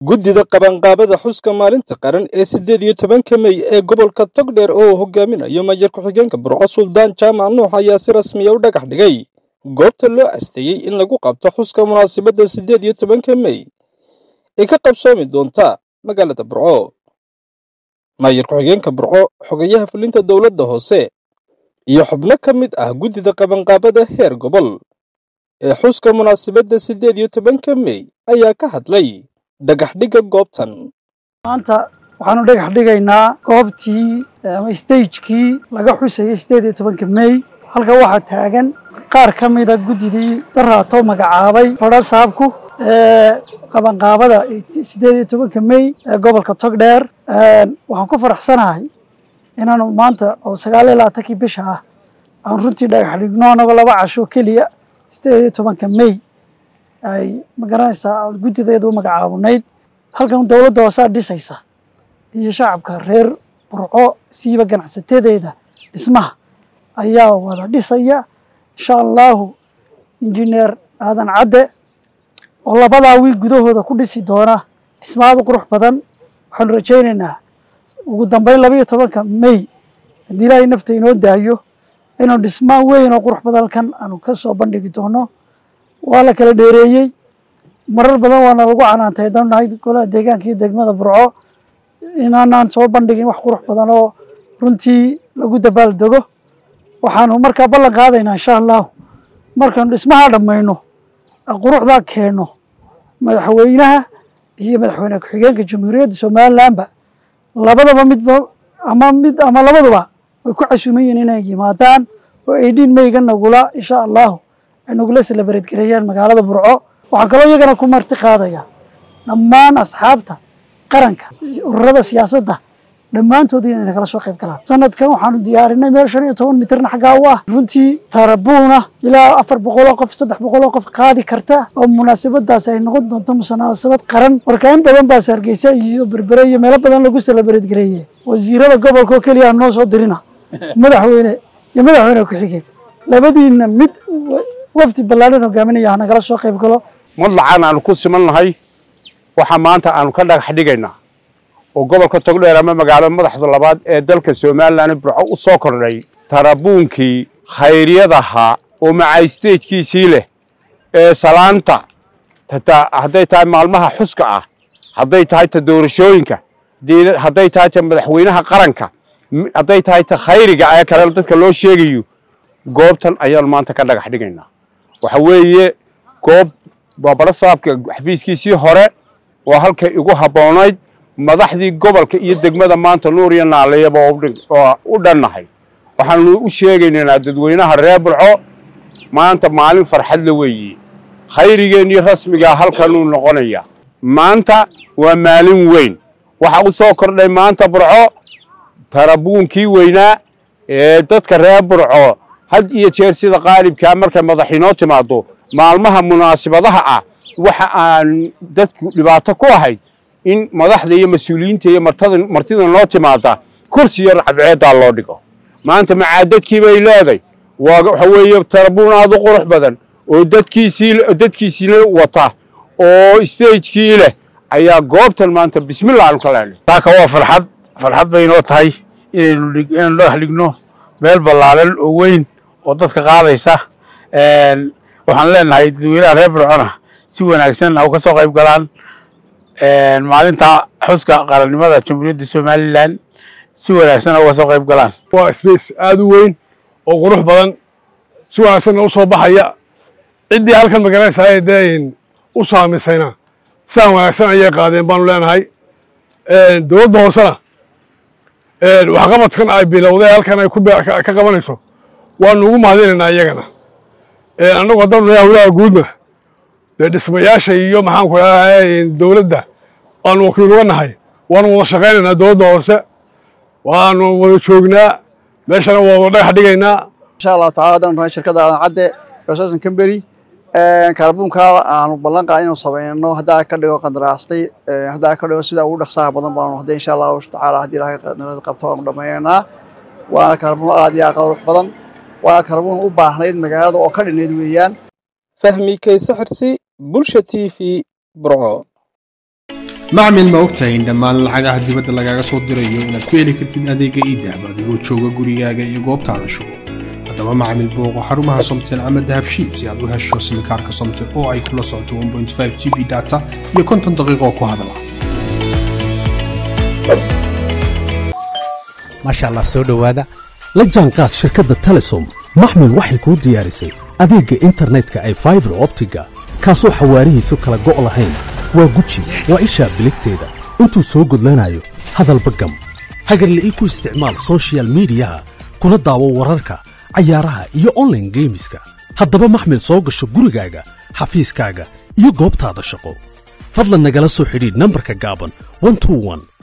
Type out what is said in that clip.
guddida qabanqaabada xuska maalinta qaran ee siddeed iyo tobanka mey ee gobolka togdheer oo uu hogaaminayo mayor ku-xigeenka burco suldaan jaamac nuux ayaa si rasmiya u dhagax dhigay goobta loo asteeyey in lagu qabto xuska munaasabadda siddeed iyo tobanka mey ee ka qabsoomi doonta magaalada burco mayor ku-xigeenka burco xogayaha fulinta dowladda hoose iyo xubno ka mid ah guddida qabanqaabada heer gobol ee xuska munaasabadda siddeed iyo tobanka mey ayaa ka hadlay dhagaxdhigga goobtan maanta waxaanu dhagax dhigaynaa goobtii ama stagekii laga xusayay siddeed iyo tobanka mey halka waxaa taagan qaar ka mida guddidii daraato magacaabay rodha saabku ee qabanqaabada siddeed iyo tobanka mey ee gobolka togdheer waxaan ku faraxsanahay inaanu maanta oo sagaal iyo labaatankii bisha ah aan runtii dhagax dhigno anagoo laba casho keliya siddeed iyo tobanka mey ay magaranaysaa guddideedu u magacaabunayd halkan dowladda hoosaa dhisaysa iyo shacabka reer burco siiba ganacsatadeeda dhismaha ayaa wada dhisaya insha allahu injineer aadan cadde oo labadaa wiil gudahooda ku dhisi doona dhismaada qurux badan waxaanu rajaynaynaa ugu dambeyn laba iyo tobanka mey haddii ilaahay nafta inoo daayo inuu dhismaa weyn oo qurux badan halkan aanu ka soo bandhigi doono waa la kala dheereeyey marar badan waana lagu canaantay haddanu nahay golaha deegaanka iyo degmada burco inaanaan soo bandhigin wax qurux badan oo runtii lagu dabaal dego waxaanu markaa ballan qaadaynaa insha allahu markaanu dhismaha dhammayno quruxdaa keenno madaxweynaha iyo madaxweyne ku-xigeenka jamhuuriyadda somalilanba labadaba midba ama mid ama labaduba way ku casuuman yihiin inay yimaadaan oo aydhiin meyga nagula insha allahu ay nagula salabareed gareeyaan magaalada burco waxaan kaloo iyagana ku marti qaadaya dhammaan asxaabta qaranka ururada siyaasadda dhammaantood inay nagala soo qayb galaan sanadkan waxaanu diyaarinay meel shan iyo toban mitirna xaggaa u ah runtii tarabuuna ilaa afar boqoloo qof saddex boqoloo qof qaadi karta oo munaasabadaas ay noqon doonto munaasabad qaran warkaamin badan baa hargeysa iyo berbere iyo meelo badan lagu salabareed gareeye wasiirada gobolka oo keliya noo soo dirina madaxweyne iyo madaxweyne ku-xigeen labadiina mid wafdi ballaadhan hogaaminaya ha nagala soo qayb galo madlacan aanu ku siman nahay waxaa maanta aanu ka dhagax dhigaynaa oo gobolka togdheer ama magaalada madaxda labaad ee dalka somalilan burco u soo kordhay tarabuunkii khayriyadahaa oo macaysteejkiisii leh ee salaanta hadday tahay maalmaha xuska ah hadday tahay ta doorashooyinka hadday tahay ta madaxweynaha qaranka hadday tahay ta khayriga ee kale dadka loo sheegayo goobtan ayaanu maanta ka dhagax dhigaynaa waxa weeye goob baabaro saabka xafiiskiisii hore oo halkay igu habboonayd madaxdii gobolka iyo degmada maanta nuur iyo naaleyaba oo u dhannahay waxaanu u sheegaynaynaa dadweynaha reer burco maanta maalin farxadla weeye khayrigeennii rasmigaa halkanuu noqonaya maanta waa maalin weyn waxaa u soo kordhay maanta burco tarabuunkii weynaa ee dadka reer burco had iyo jeer sida qaalibkaa markay madaxinoo timaado maalmaha munaasibadaha ah waxa aan dadku dhibaato ku ahayd in madaxda iyo mas-uuliyiinta iyo martida noo timaada kursi yar cadceeddaa loo dhigo maanta macaadadkii bay leeday waxa weeye tarabuun aad u qurux badan oo dadkiisii dadkiisiina wata oo stagekii leh ayaa goobtan maanta bismillah aanu ka leenay taaka waa farxad farxad bay inoo tahay inaynu inaynu dhagax dhigno meel ballaaran oo weyn oo dadka qaadaysa waxaan leenahay dadweynaha reer burcona si wanaagsan ha u ka soo qayb galaan maalinta xuska qarannimada jamhuuriyadda somalilan si wanaagsan ha uga soo qayb galaan waa space aada u weyn oo qurux badan si wanaagsanna u soo baxaya ciddii halkan magaranaysaa dee u saamisayna siaan wanaagsan ayay qaadeen baanu leenahay dowladda hoosena waxqabadkan ay bilowday halkan ay ka qabanayso waanu ugu mahadinaynaa iyagana annagu haddanu nahay hawlaha guudna dee dhismayaasha iyo maxaanku dhaha dowladda waanu wakiil uga nahay waanu wada shaqaynaynaa dowladda hoose waanu wada joognaa meeshana waa wada dhagax dhigaynaa insha allahu tacala haddanu nahay shirkadda aadan cadde resourcen camberi kaarbuunkaa aanu ballan qaad inuu samayno haddaa ka dhigo qandaraastay haddaa ka dhigo sida ugu dhaqsaha badan baanu hadda insha allahu tacaala haddii ilaahay nala qabto waanu dhammaynaynaa waana kaarbuun aad iyo aad qurux badan waana kaarbuun u baahnayd magaalada oo ka dhinayd weeyaan fahmi kayse xirsi bulsha t v burco macmil ma ogtahay in dhammaan lacagaha dibadda lagaaga soo dirayo inaad ku heli kartid adeega iidahab adigoo jooga gurigaaga iyo goobtaada shugo haddaba macmil booqo xarumaha somtel ama dahabshiil si aad u hesho simikaarka somtel oo ay kula socoto 1.5 g b data iyo konton daqiiqo ku hadala maasha allah soo dhowaada la jaanqaad shirkadda telesom maxmil waxay kuu diyaarisay adeegga internetka ay faibar optiga kaasoo xawaarihiisu kala go' lahayn waa guji waa ishaa biligteeda intuu soo gudlanayo hadalba gam hagarla'ii ku isticmaal soshiyal miidiyaha kuna daawo wararka cayaaraha iyo onlaine geemiska haddaba maxmil soo gasho gurigaaga xafiiskaaga iyo goobtaada shaqo fadlan nagala soo xidhiidh nambarka gaaban